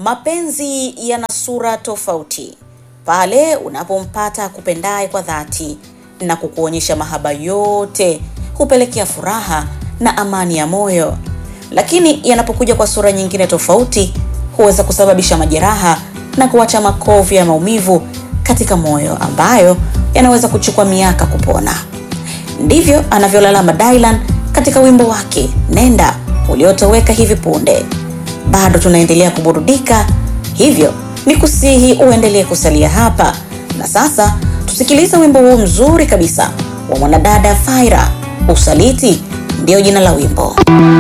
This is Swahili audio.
Mapenzi yana sura tofauti pale unapompata kupendaye kwa dhati na kukuonyesha mahaba yote, hupelekea furaha na amani ya moyo. Lakini yanapokuja kwa sura nyingine tofauti, huweza kusababisha majeraha na kuacha makovu ya maumivu katika moyo ambayo yanaweza kuchukua miaka kupona. Ndivyo anavyolalama Dylan katika wimbo wake Nenda uliotoweka hivi punde. Bado tunaendelea kuburudika, hivyo ni kusihi uendelee kusalia hapa. Na sasa tusikilize wimbo huu mzuri kabisa wa mwanadada Faira, Usaliti ndiyo jina la wimbo.